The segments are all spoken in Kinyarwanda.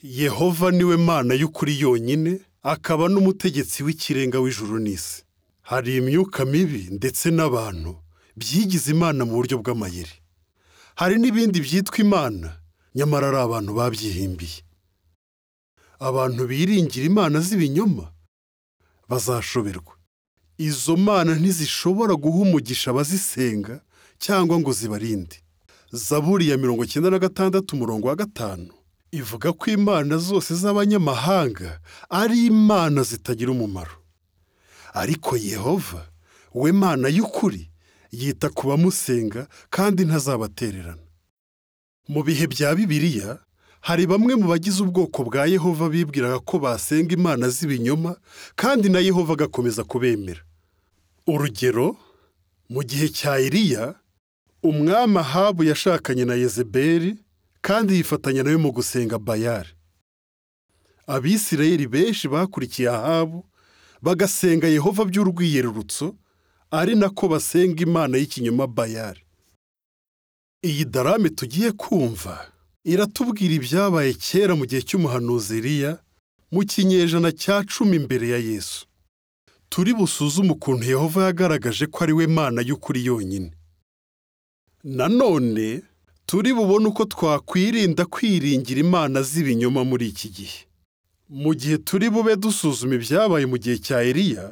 yehova niwe mana y'ukuri yonyine akaba n'umutegetsi w'ikirenga w'ijuru n'isi hari imyuka mibi ndetse n'abantu byigize imana mu buryo bw'amayeri hari n'ibindi byitwa imana nyamara ari abantu babyihimbiye abantu biringira imana z'ibinyoma bazashoberwa izo mana ntizishobora guha umugisha abazisenga cyangwa ngo zibarinde zaburi ya mirongo icyenda na gatandatu umurongo wa gatanu ivuga ko imana zose z'abanyamahanga ari imana zitagira umumaro ariko yehova we mana y'ukuri yita ku bamusenga kandi ntazabatererana mu bihe bya bibiliya hari bamwe mu bagize ubwoko bwa yehova bibwiraga ko basenga imana z'ibinyoma kandi na yehova agakomeza kubemera urugero mu gihe cya iriya umwami ahabu yashakanye na yezeberi kandi yifatanya nawe mu gusenga bayari abisirayeli benshi bakurikiye ahabu bagasenga yehova by'urwiyerurutso ari nako basenga imana y'ikinyoma bayari iyi darame tugiye kumva iratubwira ibyabaye kera mu gihe cy'umuhanuzi Eliya mu kinyejana cya cumi mbere ya yesu turi busuzume ukuntu yehova yagaragaje ko ari we mana y'ukuri yonyine nanone turi bubone uko twakwirinda kwiringira imana z'ibinyoma muri iki gihe mu gihe turi bube dusuzuma ibyabaye mu gihe cya Eliya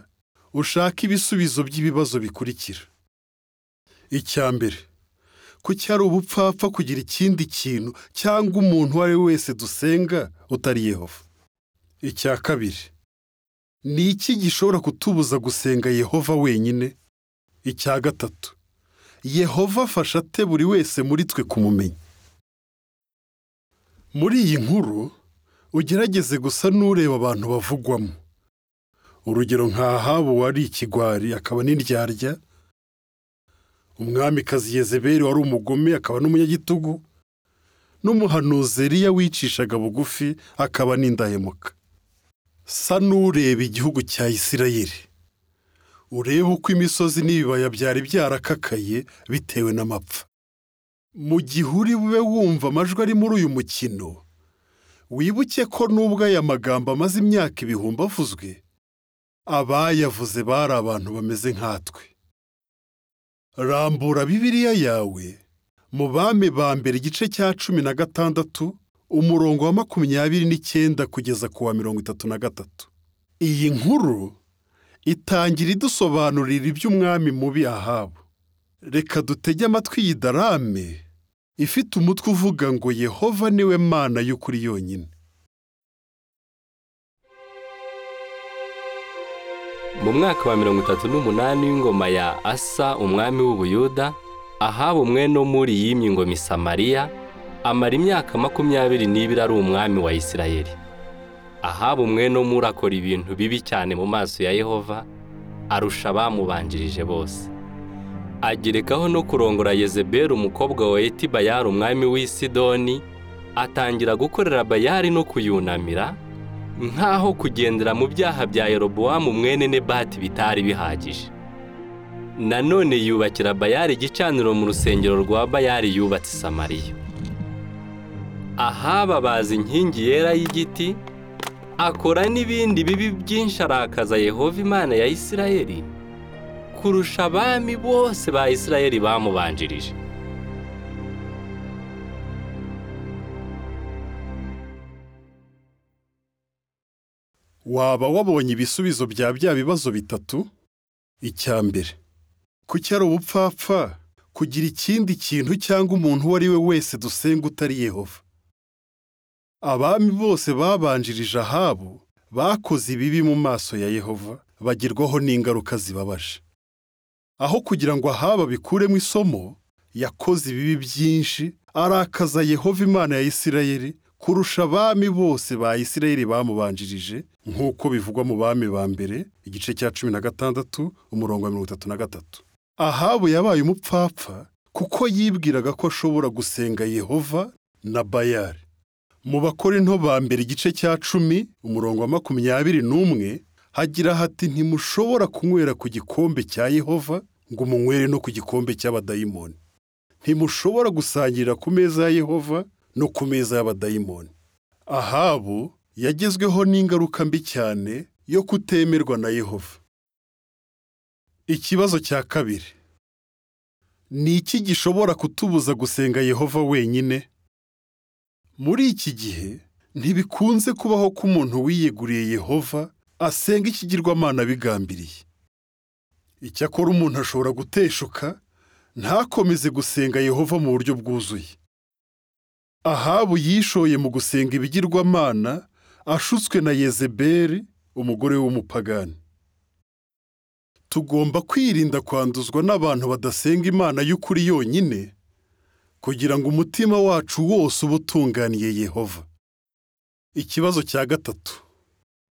ushake ibisubizo by'ibibazo bikurikira icya mbere kuki ari ubupfapfa kugira ikindi kintu cyangwa umuntu uwo ari we wese dusenga utari yehova icya kabiri ni iki gishobora kutubuza gusenga yehova wenyine icya gatatu yehova afasha ate buri wese muri twe kumumenya muri iyi nkuru ugerageze gusa n'ureba abantu bavugwamo urugero nka Ahabu wari ikigwari akaba n'indyarya umwamikazi yezeberi wari umugome akaba n'umunyagitugu n'umuhanuzi Eliya wicishaga bugufi akaba n'indahemuka sa n'ureba igihugu cya isirayeli urebe uko imisozi n'ibibaya byari byarakakaye bitewe n'amapfa mu gihe uri bube wumva amajwi ari muri uyu mukino wibuke ko n'ubwo aya magambo amaze imyaka ibihumbi avuzwe abayavuze bari abantu bameze nkatwe rambura bibiriya yawe mu bami ba mbere igice cya cumi na gatandatu umurongo wa makumyabiri n'icyenda kugeza ku wa mirongo itatu na gatatu iyi nkuru itangira idusobanurira iby'umwami mubi ahabu reka dutege amatwi iyi darame ifite umutwe uvuga ngo yehova niwe mana y'ukuri yonyine mu mwaka wa mirongo itatu n'umunani w'ingoma ya asa umwami w'ubuyuda ahaba umwene muri yimye ingoma i Samariya amara imyaka makumyabiri n'ibiri ari umwami wa isirayeli ahaba umwene muri akora ibintu bibi cyane mu maso ya yehova arusha abamubanjirije bose agerekaho no kurongora yezeberi umukobwa wa etibayari umwami w'i sidoni atangira gukorera bayari no kuyunamira nk'aho kugendera mu byaha bya yerobowamu mwene nebati bitari bihagije nanone yubakira bayari igicaniro mu rusengero rwa bayari yubatse i samariya ahaba bazi inkingi yera y'igiti akora n'ibindi bibi byinshi arakaza yehova imana ya isirayeli kurusha abami bose ba isirayeli bamubanjirije waba wabonye ibisubizo bya bya bibazo bitatu icya mbere kuki ari ubupfapfa kugira ikindi kintu cyangwa umuntu uwo ari we wese dusenga utari yehova abami bose babanjirije ahabu bakoze ibibi mu maso ya yehova bagirwaho n'ingaruka zibabaje aho kugira ngo ahaba bikuremo isomo yakoze ibibi byinshi arakaza yehova imana ya isirayeli kurusha abami bose ba isirayeli bamubanjirije nk'uko bivugwa mu bami ba mbere igice cya cumi na gatandatu umurongo wa mirongo itatu na gatatu ahabu yabaye umupfapfa kuko yibwiraga ko ashobora gusenga yehova na bayari mu bakorinto ba mbere igice cya cumi umurongo wa makumyabiri n'umwe hagira hati ntimushobora kunywera ku gikombe cya yehova ngo umunywere no ku gikombe cy'abadayimoni ntimushobora gusangirira ku meza ya yehova no ku meza y'abadayimoni ahabu yagezweho n'ingaruka mbi cyane yo kutemerwa na yehova ikibazo cya kabiri ni iki gishobora kutubuza gusenga yehova wenyine muri iki gihe ntibikunze kubaho ko umuntu wiyeguriye yehova asenga ikigirwamana bigambiriye icyakora umuntu ashobora guteshuka ntakomeze gusenga yehova mu buryo bwuzuye ahabu yishoye mu gusenga ibigirwamana ashutswe na yezebeli umugore w'umupagani tugomba kwirinda kwanduzwa n'abantu badasenga imana y'ukuri yonyine kugira ngo umutima wacu wose ube utunganiye yehova ikibazo cya gatatu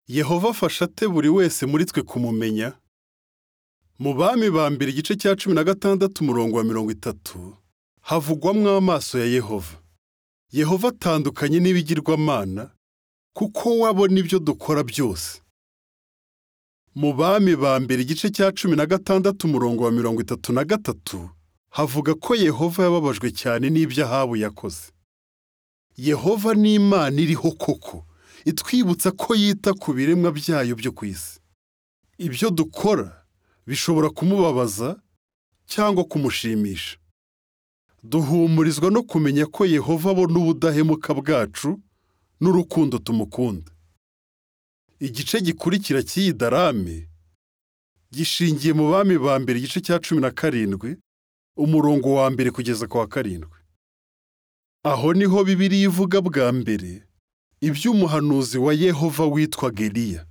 yehova afasha ate buri wese muri twe kumumenya mu bami ba mbere igice cya cumi na gatandatu umurongo wa mirongo itatu havugwamo amaso ya yehova yehova atandukanye n'ibigirwamana kuko we abona ibyo dukora byose mu bami ba mbere igice cya cumi na gatandatu umurongo wa mirongo itatu na gatatu havuga ko yehova yababajwe cyane n'ibyo ahabu yakoze yehova ni imana iriho koko itwibutsa ko yita ku biremwa byayo byo ku isi ibyo dukora bishobora kumubabaza cyangwa kumushimisha duhumurizwa no kumenya ko yehova abona ubudahemuka bwacu n'urukundo tumukunda igice gikurikira cy'iyi darame gishingiye mu bami ba mbere igice cya cumi na karindwi umurongo wa mbere kugeza ku wa karindwi aho niho bibiriya ivuga bwa mbere iby'umuhanuzi wa yehova witwa geriya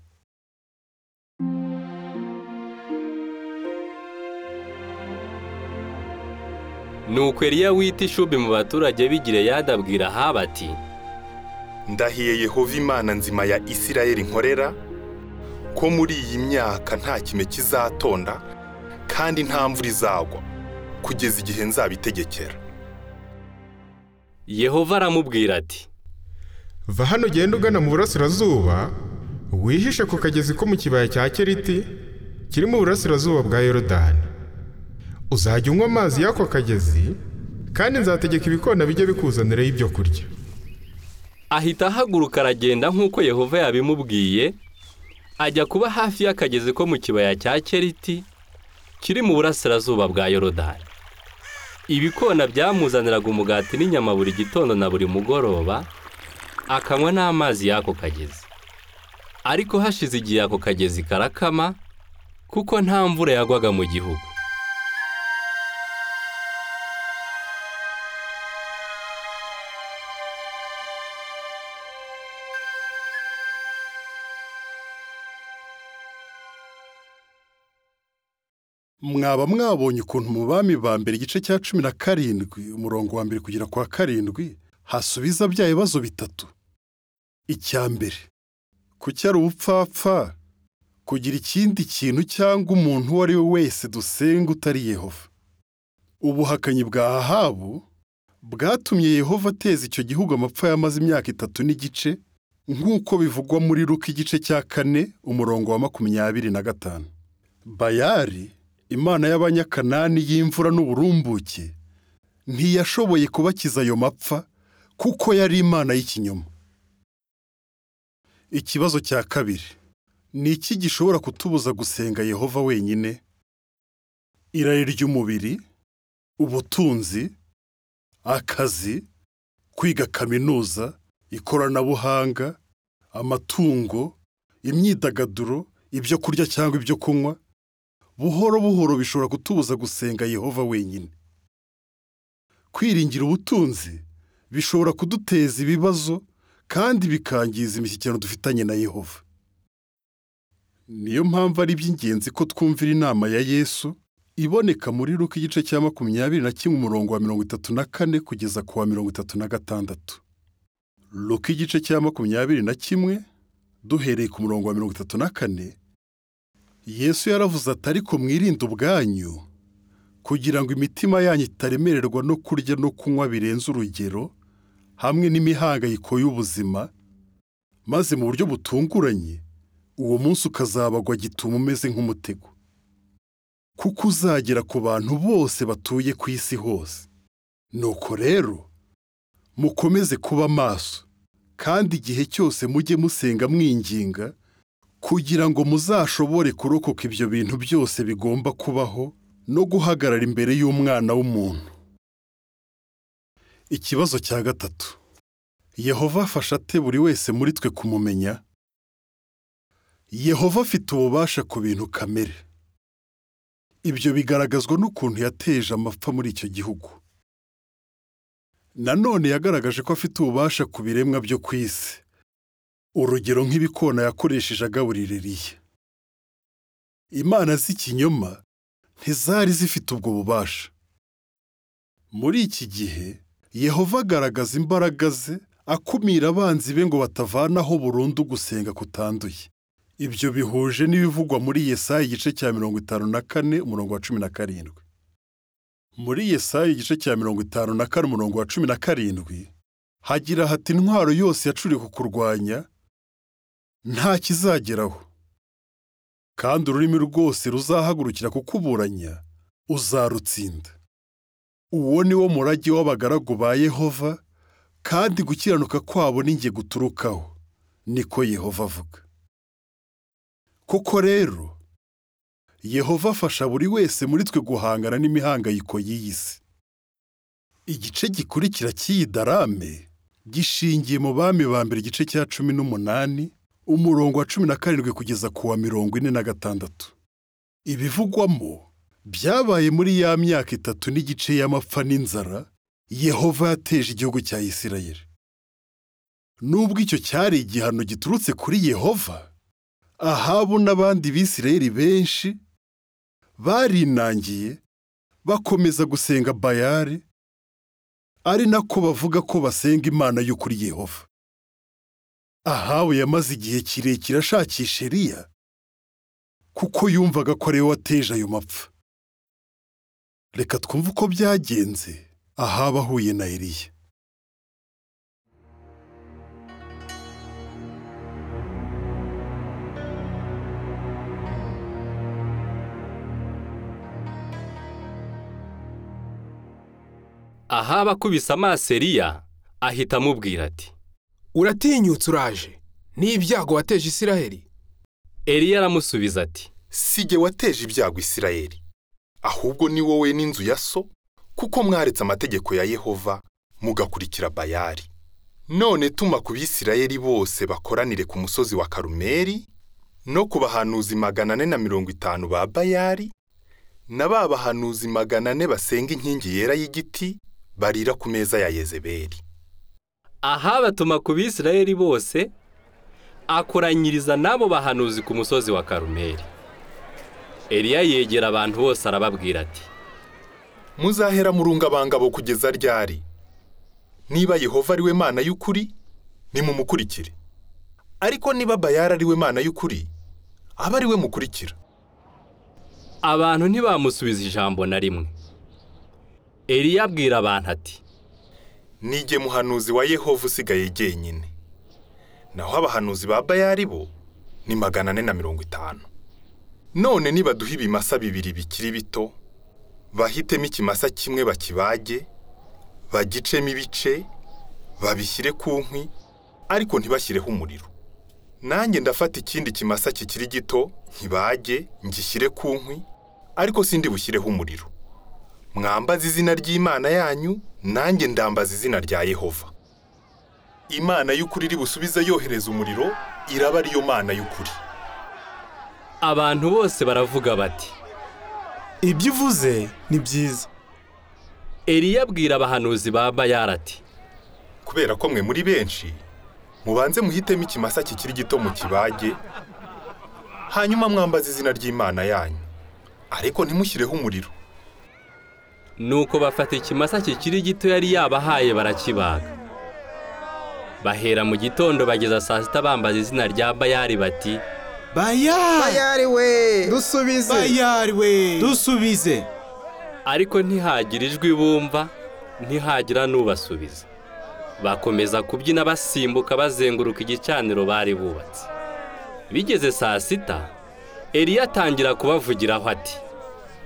nuko Eliya wita ishubi mu baturage b'igireyadi abwira ahabu ati ndahiye yehova imana nzima ya isirayeli nkorera ko muri iyi myaka nta kime kizatonda kandi nta mvura izagwa kugeza igihe nzabitegekera yehova aramubwira ati va hano ugenda ugana mu burasirazuba wihishe ku kagezi ko mu kibaya cya keriti kiri mu burasirazuba bwa yorodani uzajya unywa amazi y'ako kagezi kandi nzategeka ibikona bijye bikuzaniraho ibyo kurya ahita ahaguruka aragenda nk'uko yehova yabimubwiye ajya kuba hafi y'akagezi ko mu kibaya cya keriti kiri mu burasirazuba bwa yorodani ibikona byamuzaniraga umugati n'inyama buri gitondo na buri mugoroba akanywa n'amazi y'ako kagezi ariko hashize igihe ako kagezi karakama kuko nta mvura yagwaga mu gihugu mwaba mwabonye ukuntu mu bami ba mbere igice cya cumi na karindwi umurongo wa mbere kugera kwa karindwi hasubiza bya bibazo bitatu icya mbere kuki ari ubupfapfa kugira ikindi kintu cyangwa umuntu uwo ari we wese dusenga utari yehova ubuhakanyi bwa ahabu bwatumye yehova ateza icyo gihugu amapfa yamaze imyaka itatu n'igice nk'uko bivugwa muri ruka igice cya kane umurongo wa makumyabiri na gatanu bayari imana y'abanyakanani y'imvura n'uburumbuke ntiyashoboye kubakiza ayo mapfa kuko yari imana y'ikinyoma ikibazo cya kabiri ni iki gishobora kutubuza gusenga yehova wenyine irari ry'umubiri ubutunzi akazi kwiga kaminuza ikoranabuhanga amatungo imyidagaduro ibyo kurya cyangwa ibyo kunywa buhoro buhoro bishobora kutubuza gusenga yehova wenyine kwiringira ubutunzi bishobora kuduteza ibibazo kandi bikangiza imishyikirano dufitanye na yehova niyo mpamvu ari iby'ingenzi ko twumvira inama ya yesu iboneka muri ruka igice cya makumyabiri na kimwe umurongo wa mirongo itatu na kane kugeza ku wa mirongo itatu na gatandatu ruka igice cya makumyabiri na kimwe duhereye ku murongo wa mirongo itatu na kane yesu yaravuze ati ariko mwirinde ubwanyu kugira ngo imitima yanyu itaremererwa no kurya no kunywa birenze urugero hamwe n'imihangayiko y'ubuzima maze mu buryo butunguranye uwo munsi ukazabagwa gituma umeze nk'umutego kuko uzagera ku bantu bose batuye ku isi hose nuko rero mukomeze kuba maso kandi igihe cyose mujye musenga mwinginga kugira ngo muzashobore kurokoka ibyo bintu byose bigomba kubaho no guhagarara imbere y'umwana w'umuntu ikibazo cya gatatu yehova afasha ate buri wese muri twe kumumenya yehova afite ububasha ku bintu kamere ibyo bigaragazwa n'ukuntu yateje amapfa muri icyo gihugu nanone yagaragaje ko afite ububasha ku biremwa byo ku isi urugero nk'ibikona yakoresheje agaburira eliya imana z'ikinyoma ntizari zifite ubwo bubasha muri iki gihe yehova agaragaza imbaraga ze akumira abanzi be ngo batavanaho burundu gusenga kutanduye ibyo bihuje n'ibivugwa muri yesaya igice cya mirongo itanu na kane umurongo wa cumi na karindwi muri Yesaya igice cya mirongo itanu na kane umurongo wa cumi na karindwi hagira hati intwaro yose yacuriwe kukurwanya nta kizageraho kandi ururimi rwose ruzahagurukira kukuburanya uzarutsinda uwo ni wo murage w'abagaragu ba yehova kandi gukiranuka kwabo n'inge guturukaho niko yehova avuga koko rero Yehova afasha buri wese muri twe guhangana n'imihangayiko y'iyi si igice gikurikira cy'iyi darame gishingiye mu bami ba mbere igice cya cumi n'umunani umurongo wa cumi na karindwi kugeza ku wa mirongo ine na gatandatu ibivugwamo byabaye muri ya myaka itatu n'igice y'amapfa n'inzara yehova yateje igihugu cya isirayeli nubwo icyo cyari igihano giturutse kuri yehova ahabu n'abandi bisirayeli benshi barinangiye bakomeza gusenga bayari ari nako bavuga ko basenga imana y'ukuri yehova ahabu yamaze igihe kirekire ashakisha eliya kuko yumvaga ko ariwe wateje ayo mapfa reka twumve uko byagenze ahabu ahuye na eliya ahaba akubise amaso eliya ahita amubwira ati uratinyutse uraje n'ibyago wateje isiraheli eliya aramusubiza ati si jye wateje ibyago isirayeli ahubwo ni wowe n'inzu ya so kuko mwaretse amategeko ya yehova mugakurikira bayari none tuma ku bisirayeli bose bakoranire ku musozi wa karumeri no ku bahanuzi magana ane na mirongo itanu ba bayari na ba bahanuzi magana ane basenga inkingi yera y'igiti barira ku meza ya yezebeli ahaba atuma ku bisirayeli bose akoranyiriza n'abo bahanuzi ku musozi wa karumeri eliya yegera abantu bose arababwira ati muzahera murunga abangabo kugeza ryari niba yehova ari we mana y'ukuri nimumukurikire ariko niba bayara ari we mana y'ukuri aba ari we mukurikira abantu ntibamusubiza ijambo na rimwe eliya abwira abantu ati nige muhanuzi wa yehova usigaye jyenyine naho abahanuzi ba bayari bo ni magana ane na mirongo itanu none nibaduha ibimasa bibiri bikiri bito bahitemo ikimasa kimwe bakibage bagicemo ibice babishyire ku nkwi ariko ntibashyireho umuriro nanjye ndafata ikindi kimasa kikiri gito nkibage ngishyire ku nkwi ariko sindi bushyireho umuriro mwambaza izina ry'imana yanyu nanjye ndambaza izina rya yehova imana y'ukuri iri busubize yohereza umuriro iraba ariyo mana y'ukuri abantu bose baravuga bati ibyo uvuze ni byiza eliya abwira abahanuzi ba bayara ati kubera ko mwe muri benshi mubanze muhitemo ikimasa kikiri gito mu kibage hanyuma mwambaza izina ry'imana yanyu ariko ntimushyireho umuriro nuko bafata ikimasa kikiri gito yari yabahaye barakibaga bahera mu gitondo bageza saa sita bambaza izina rya bayari bati bayari bayari we dusubize bayari we dusubize ariko ntihagira ijwi bumva ntihagira n'ubasubiza bakomeza kubyina basimbuka bazenguruka igicaniro bari bubatse bigeze saa sita eliya atangira kubavugiraho ati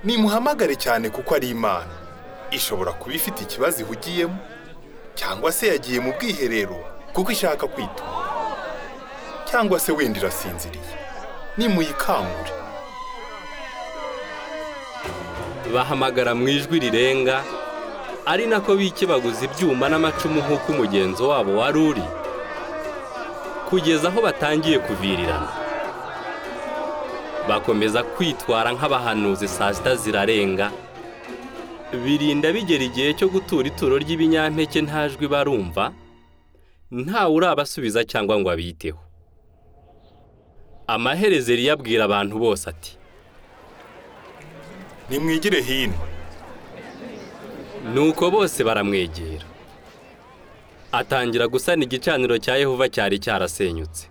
nimuhamagare cyane kuko ari imana ishobora kuba ifite ikibazo ihugiyemo cyangwa se yagiye mu bwiherero kuko ishaka kwituma cyangwa se wenda irasinziriye nimuyikangure bahamagara mu ijwi rirenga ari nako bikibaguza ibyuma n'amacumu nk'uko umugenzo wabo wari uri kugeza aho batangiye kuvirirana bakomeza kwitwara nk'abahanuzi saa sita zirarenga birinda bigera igihe cyo gutura ituro ry'ibinyampeke nta jwi barumva ntawe urabasubiza cyangwa ngo abiteho amaherezo yabwira abantu bose ati nimwigire hino nuko bose baramwegera atangira gusana igicaniro cya yehova cyari cyarasenyutse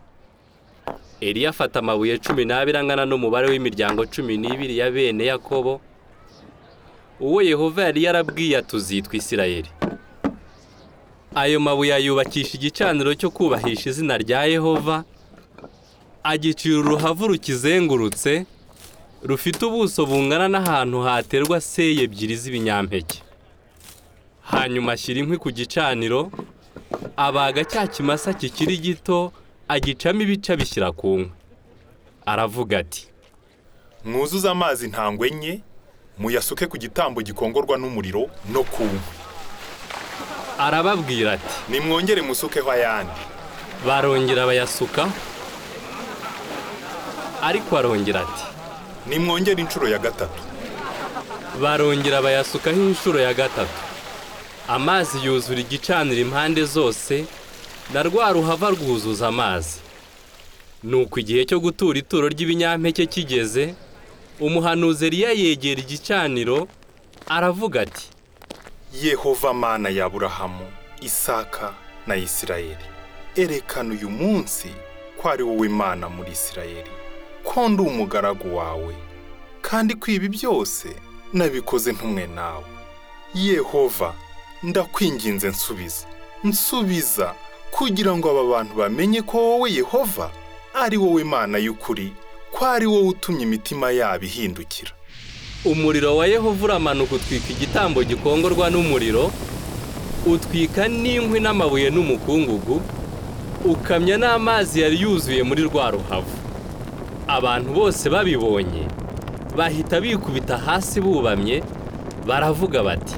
Eliya afata amabuye cumi n'abiri angana n'umubare w'imiryango cumi n'ibiri ya bene yakobo uwo yehova yari yarabwiye atuzitwa isirayeli ayo mabuye ayubakisha igicaniro cyo kubahisha izina rya yehova agicira uruhavu rukizengurutse rufite ubuso bungana n'ahantu haterwa seye ebyiri z'ibinyampeke hanyuma ashyira inkwi ku gicaniro abaga cya kimasa kikiri gito agicamo ibice abishyira ku nkwi aravuga ati mwuzuze amazi intangwe enye muyasuke ku gitambo gikongorwa n'umuriro no ku nkwi arababwira ati nimwongere musukeho ayandi barongera bayasuka ariko arongera ati nimwongere inshuro ya gatatu barongera bayasukaho inshuro ya gatatu amazi yuzura igicaniro impande zose na rwa ruhava rwuzuza amazi nuko igihe cyo gutura ituro ry'ibinyampeke kigeze umuhanuzi Eliya yegera igicaniro aravuga ati yehova mana ya burahamu isaka na isirayeli erekana uyu munsi ko ari wowe mana muri isirayeli ko ndi umugaragu wawe kandi ko ibi byose nabikoze ntumwe nawe yehova ndakwinginze nsubiza nsubiza kugira ngo aba bantu bamenye ko wowe yehova ari wowe mana y'ukuri ko ari wowe utumye imitima yabo ihindukira umuriro wa yehova uramanuka utwika igitambo gikongorwa n'umuriro utwika n'inkwi n'amabuye n'umukungugu ukamya n'amazi yari yuzuye muri rwa ruhavu abantu bose babibonye bahita bikubita hasi bubamye baravuga bati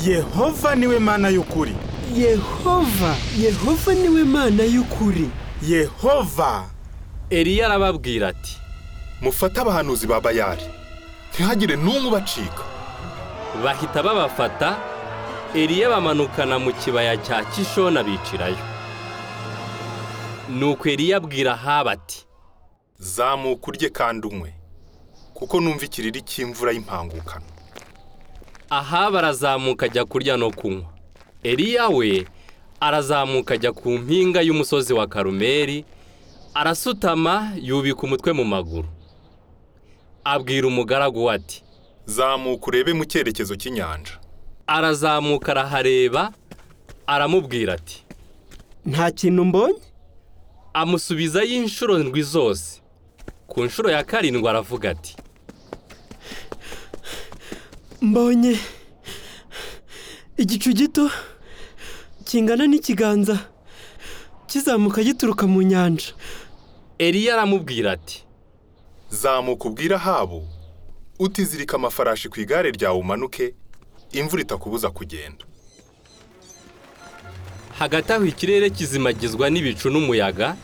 yehova niwe mana y'ukuri yehova yehova niwe mana y'ukuri yehova Eliya arababwira ati mufate abahanuzi ba bayari ntihagire n'umwe ubacika bahita babafata Eliya bamanukana mu kibaya cya kishona bicirayo nuko Eliya abwira haba ati zamuka urye kandi unywe kuko numva ikiriri cy'imvura y'impangukano aha barazamuka ajya kurya no kunywa Eliya we arazamuka ajya ku mpinga y'umusozi wa karumeri arasutama yubika umutwe mu maguru abwira umugaragu we ati zamuka urebe mu cyerekezo cy'inyanja arazamuka arahareba aramubwira ati nta kintu mbonye amusubizayo inshuro ndwi zose ku nshuro ya karindwi aravuga ati mbonye igicu gito kingana n'ikiganza kizamuka gituruka mu nyanja Eliya aramubwira ati zamuka ubwira habo utizirika amafarashi ku igare ryawe umanuke imvura itakubuza kugenda hagati aho ikirere kizimagizwa n'ibicu n'umuyaga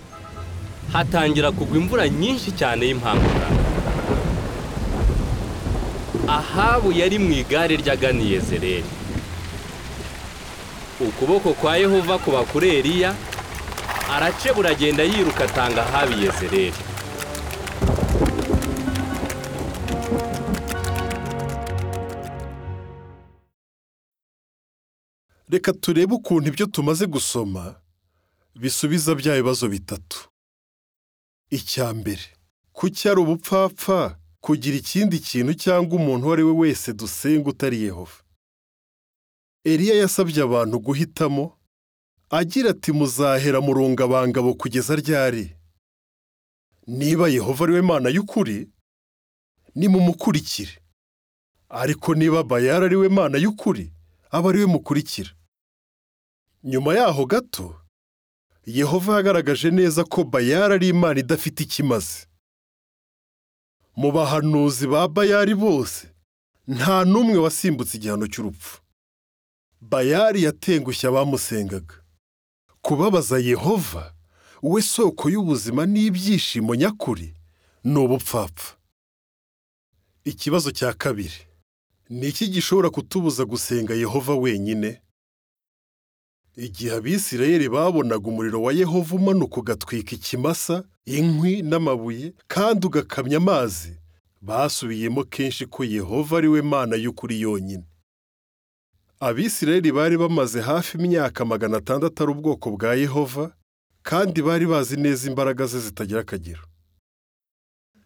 hatangira kugwa imvura nyinshi cyane y'impangurura ahabu yari mu igare ry'aganiye zereri ukuboko kwa yehova kuba kuri Eliya aracebura agenda yiruka atanga ahabiye zereri reka turebe ukuntu ibyo tumaze gusoma bisubiza bya bibazo bitatu icya mbere kuki ari ubupfapfa kugira ikindi kintu cyangwa umuntu uwo ari we wese dusenga utari yehova Eliya yasabye abantu guhitamo agira ati muzahera murungabangabo kugeza ryari niba yehova ari we mana y'ukuri nimumukurikire ariko niba bayara ari we mana y'ukuri aba ari we mukurikira nyuma yaho gato yehova yagaragaje neza ko bayari ari imana idafite ikimaze mu bahanuzi ba bayari bose nta n'umwe wasimbutse igihano cy'urupfu bayari yatengushye abamusengaga kubabaza yehova we soko y'ubuzima n'ibyishimo nyakuri ni ubupfapfa ikibazo cya kabiri ni iki gishobora kutubuza gusenga yehova wenyine igihe abisirayeli babonaga umuriro wa yehova umanuka ugatwika ikimasa inkwi n'amabuye kandi ugakamya amazi basubiyemo kenshi ko yehova ari we mana y'ukuri yonyine abisirayeli bari bamaze hafi imyaka magana atandatu ari ubwoko bwa yehova kandi bari bazi neza imbaraga ze zitagira akagero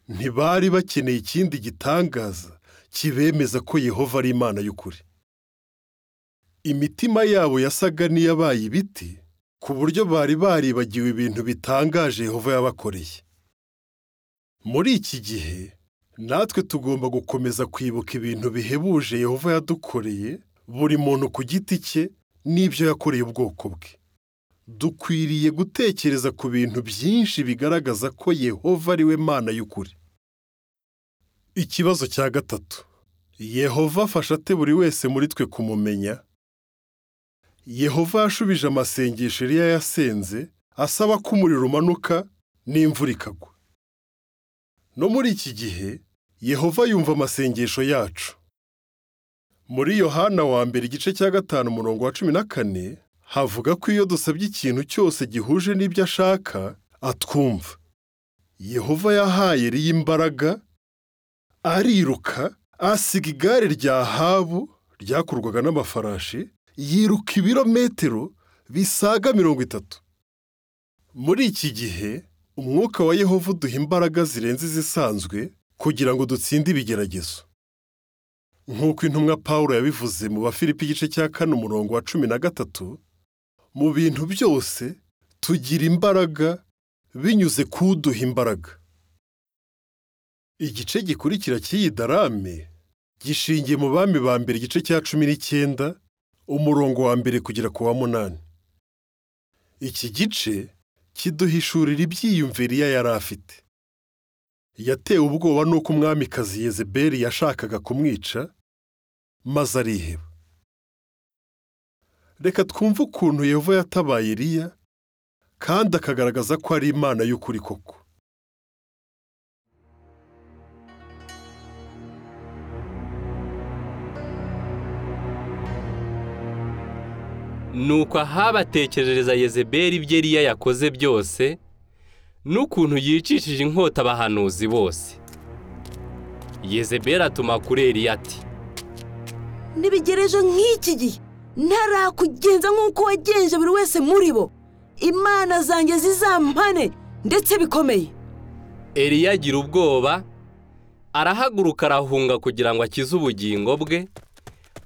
ntibari bakeneye ikindi gitangaza kibemeza ko yehova ari imana y'ukuri imitima yabo yasaga n'iyabaye ibiti ku buryo bari baribagiwe ibintu bitangaje yehova yabakoreye muri iki gihe natwe tugomba gukomeza kwibuka ibintu bihebuje yehova yadukoreye buri muntu ku giti cye n'ibyo yakoreye ubwoko bwe dukwiriye gutekereza ku bintu byinshi bigaragaza ko yehova ari we mana y'ukuri ikibazo cya gatatu yehova afasha ate buri wese muri twe kumumenya yehova yashubije amasengesho yari yayasenze asaba ko umuriro umanuka n'imvura ikagwa no muri iki gihe yehova yumva amasengesho yacu muri yohana wa mbere igice cya gatanu umurongo wa cumi na kane havuga ko iyo dusabye ikintu cyose gihuje n'ibyo ashaka atwumva yehova yahaye riyo imbaraga ariruka asiga igare rya habu ryakurwaga n'amafarashi yiruka ibirometero bisaga mirongo itatu muri iki gihe umwuka wa yehova uduha imbaraga zirenze izisanzwe kugira ngo dutsinde ibigeragezo nk'uko intumwa paul yabivuze mu bafilipi igice cya kane umurongo wa cumi na gatatu mu bintu byose tugira imbaraga binyuze ku uduha imbaraga igice gikurikira cy'iyi darame gishingiye mu bami ba mbere igice cya cumi n'icyenda umurongo wa mbere kugera ku wa munani iki gice kiduhishurira ibyiyumviro iyo yari afite yatewe ubwoba n'uko umwamikazi yezeberi yashakaga kumwica maze ariheba reka twumve ukuntu yehova yatabaye iriya kandi akagaragaza ko ari imana y'ukuri koko nuko ahabatekerereza yezeberi ibyo eriya yakoze byose n'ukuntu yicishije inkota abahanuzi bose yezeberi atuma kuri eriya ati ntibigereje nk'iki gihe ntarakugenza nk'uko wagenje buri wese muri bo imana zanjye zizampane ndetse bikomeye eriya agira ubwoba arahaguruka arahunga kugira ngo akize ubugingo bwe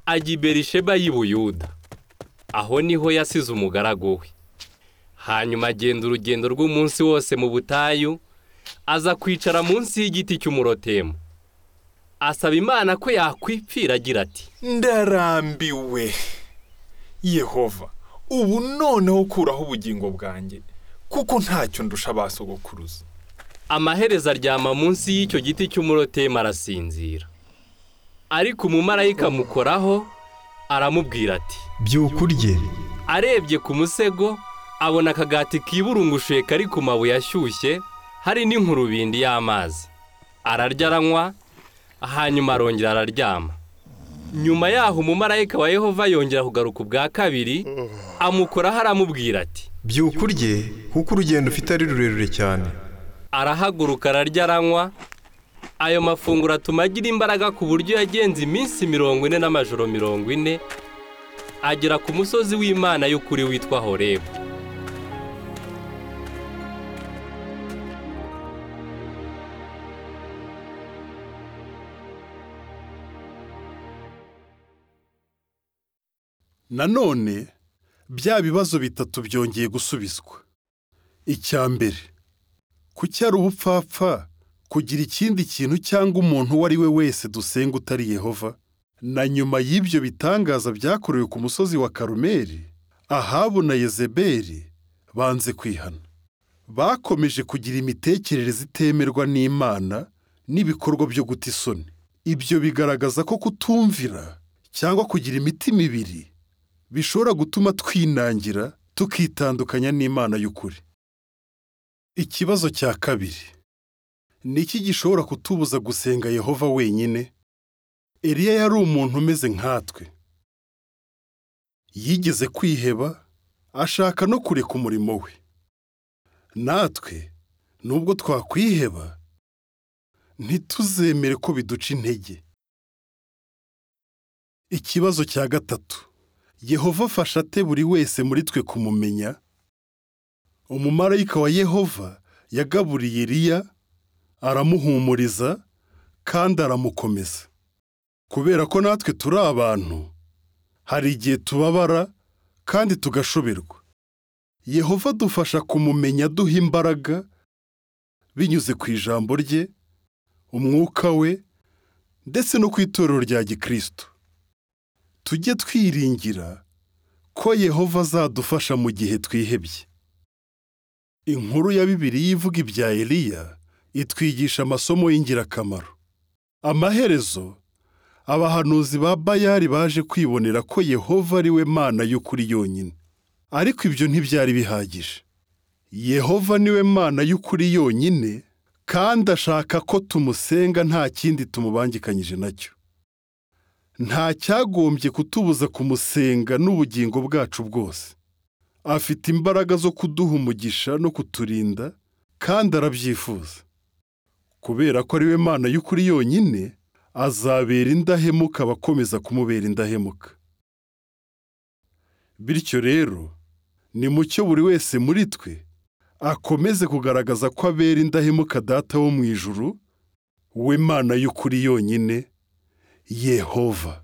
ajya i berisheba y'i buyuda aho niho yasize umugaragu we hanyuma agenda urugendo rw'umunsi wose mu butayu aza kwicara munsi y'igiti cy'umurotemu asaba imana ko yakwipfira agira ati ndarambiwe yehova ubu noneho ukuraho ubugingo bwanjye kuko ntacyo ndusha ba sogokuruza amaherezo aryama munsi y'icyo giti cy'umurotemu arasinzira ariko umumarayika amukoraho aramubwira ati byuka urye arebye ku musego abona akagati kiburungushuye kari ku mabuye ashyushye hari n'inkurubindi y'amazi ararya aranywa hanyuma arongera araryama nyuma yaho umumarayika wa yehova yongera kugaruka ubwa kabiri amukoraho aramubwira ati byuka urye kuko urugendo ufite ari rurerure cyane arahaguruka ararya aranywa ayo mafunguro atuma agira imbaraga ku buryo yagenze iminsi mirongo ine n'amajoro mirongo ine agera ku musozi w'imana y'ukuri witwa horebu nanone bya bibazo bitatu byongeye gusubizwa icya mbere kuki ari ubupfapfa kugira ikindi kintu cyangwa umuntu uwo ari we wese dusenga utari yehova na nyuma y'ibyo bitangaza byakorewe ku musozi wa karumeri ahabu na yezeberi banze kwihana bakomeje kugira imitekerereze itemerwa n'imana n'ibikorwa byo guta isoni ibyo bigaragaza ko kutumvira cyangwa kugira imiti mibiri bishobora gutuma twinangira tukitandukanya n'imana y'ukuri ikibazo cya kabiri ni iki gishobora kutubuza gusenga yehova wenyine eliya yari umuntu umeze nkatwe yigeze kwiheba ashaka no kureka umurimo we natwe nubwo twakwiheba ntituzemere ko biduca intege ikibazo cya gatatu yehova afasha ate buri wese muri twe kumumenya umumarayika wa yehova yagaburiye Eliya aramuhumuriza kandi aramukomeza kubera ko natwe turi abantu hari igihe tubabara kandi tugashoberwa yehova adufasha kumumenya aduha imbaraga binyuze ku ijambo rye umwuka we ndetse no ku itorero rya gikristo tujye twiringira ko yehova azadufasha mu gihe twihebye inkuru ya bibiri ivuga ibya eliya itwigisha amasomo y'ingirakamaro amaherezo abahanuzi ba bayari baje kwibonera ko yehova ari we mana y'ukuri yonyine ariko ibyo ntibyari bihagije yehova niwe mana y'ukuri yonyine kandi ashaka ko tumusenga nta kindi tumubangikanyije nacyo nta cyagombye kutubuza kumusenga n'ubugingo bwacu bwose afite imbaraga zo kuduha umugisha no kuturinda kandi arabyifuza kubera ko ari we mana y'ukuri yonyine azabera indahemuka abakomeza kumubera indahemuka bityo rero ni mucyo buri wese muri twe akomeze kugaragaza ko abera indahemuka data wo mu ijuru we mana y'ukuri yonyine yehova